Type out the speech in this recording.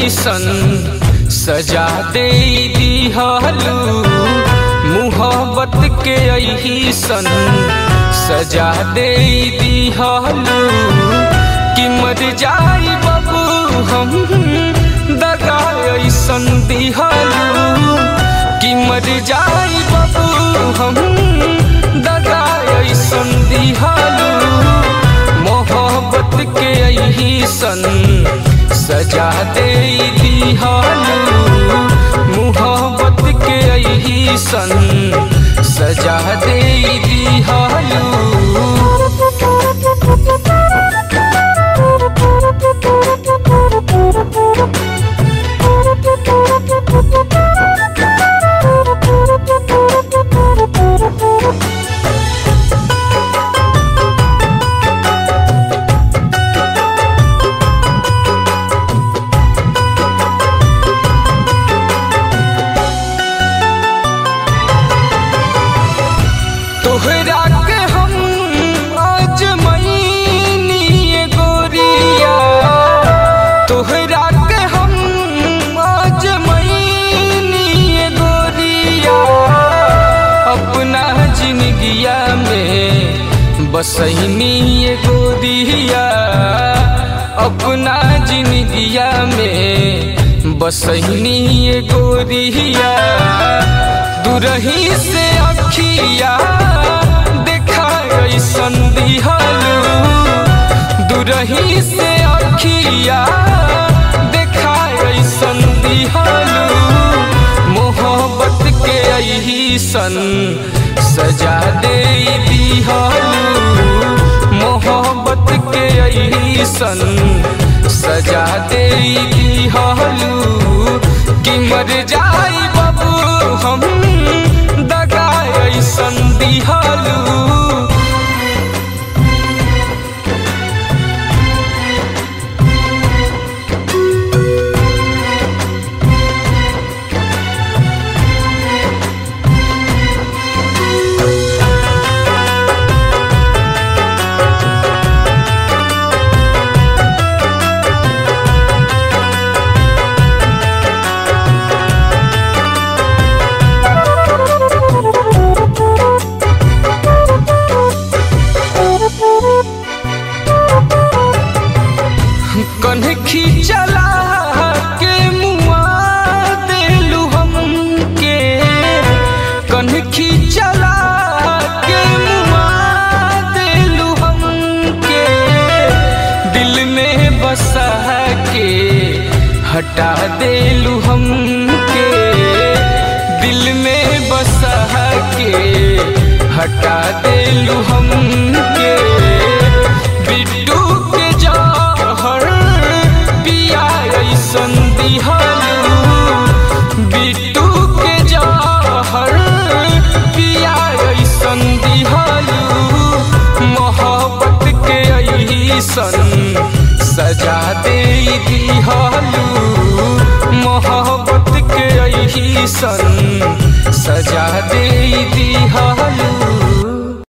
सन सजा दे दिहलू मुहब्बत के यही सन सजा दे दिहलू कि मर जाई बाबू हम दगा ऐसन दिहलू कि मर जाई बाबू हम दगा ऐसन दिहलू मोहब्बत के यही सन सजा दे दिहलू मोहब्बत के यही सन सजा दे दिहलू तोहरा के हम आज मईनी गोरिया तोहरा के हम आज मईनी गोरिया अपना जिंदगिया में बसैनी गोरिया अपना जिंदगिया में बसैनी गोरिया दुरही से अखिया देखा ऐसन दिहलू दुरही से अखिया देखा ऐसन दिहलू मोहब्बत के यही सन सजा दे दिहलू मोहब्बत के यही सन सजा दे दिहलू कि मर जाई बाबू हम दगा ऐसन दिहलू कन्हखी चला के मुआ देलू हमके कन्हखी चला के मुआ देलू हमके दिल में बसा के हटा देलू हमके दिल में बसा के हटा देलू हमके बिट्टू के जहर पिया ऐसन दिहलू बिट्टू के जहर पिया ऐसन दिहलू मोहब्बत के ऐसन सजा दे दिहलू मोहब्बत के ऐसन सजा दे दिहलू